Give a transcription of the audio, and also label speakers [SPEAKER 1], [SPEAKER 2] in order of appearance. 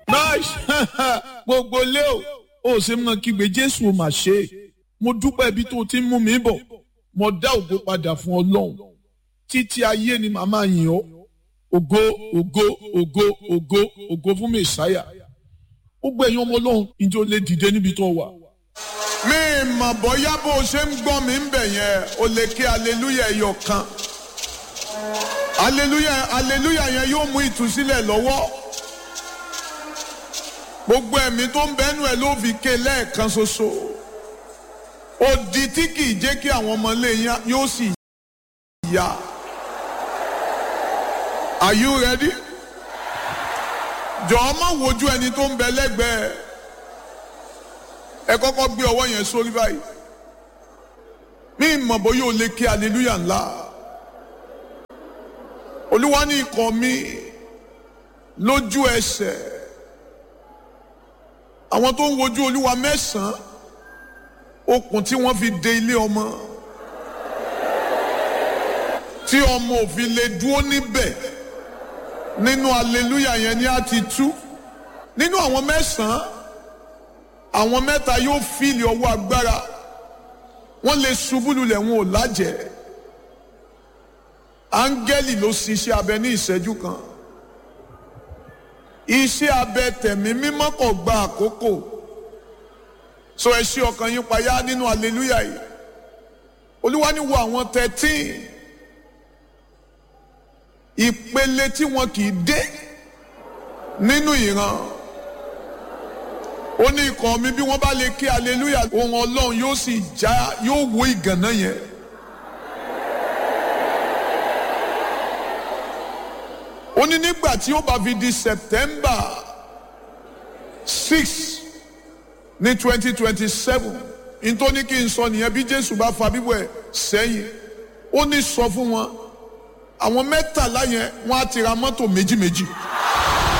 [SPEAKER 1] nice gbogbo lé o ó ṣe mọ kígbe jésù ò mà ṣe é mo dúpẹ́ ibi tó ti ń mú mi bọ̀ mo dá ògo padà fún ọlọ́run títí ayé ni màmá yìn ọ́ ògo ògo ògo ògo ògo fún mẹ̀sáyà gbogbo ẹ̀yin ọmọ ọlọ́run ìjọ lè dìde níbi tó wà.
[SPEAKER 2] mi mọ̀ bóyá bó o ṣe ń gbọ́ mi ń bẹ̀ yẹn o lè ké aleluya ẹyọ kan aleluya aleluya yẹn yóò mú ìtúsílẹ̀ lọ́wọ́ gbogbo ẹ̀mí tó ń bẹ́nu ẹ̀ ló fi ké lẹ́ẹ̀kan ṣoṣo odi tí kì í jẹ́ kí àwọn ọmọ ilé yẹn yóò sì yá are you ready? jọ̀ọ́ má wojú ẹni tó ń bẹ lẹ́gbẹ̀ẹ́ ẹ kọ́kọ́ gbé ọwọ́ yẹn sórí báyìí mi mọ̀ bóyá o lè ké aleluya ńlá olúwa ní ikọ̀ mi lójú ẹsẹ̀ àwọn tó ń wojú olúwa mẹ́sàn-án okùn tí wọ́n fi de ilé ọmọ tí ọmọ òfin lè dúró níbẹ̀ nínú aleluya yẹn ni a ti tú nínú àwọn mẹ́sàn-án àwọn mẹ́ta yóò fìlì ọwọ́ agbára wọ́n lè ṣubú lulẹ̀ wọn ò lájẹ̀ áńgẹ́lì ló ṣiṣẹ́ abẹ ní ìṣẹ́jú kan iṣẹ́ abẹ tẹ̀mí mímọ́ kò gba àkókò so ẹ ṣí ọkàn yín payá nínú aleluya yìí olúwa ní wo àwọn thirteen ìpele tí wọn kì í dé nínú ìran ó ní ikọ̀ mi bí wọ́n bá lè ké aleluya ohun ọlọ́run yóò sì já yóò wó ìgànná yẹn. ó ní nígbà tí ó bá fi di september six ní twenty twenty seven nítorí kí n sọ nìyẹn bí jésù bá fa bíbọ̀ ẹ̀ sẹ́yìn ó ní sọ fún wọn àwọn mẹ́tàlá yẹn wọ́n á ti ra mọ́tò méjì méjì.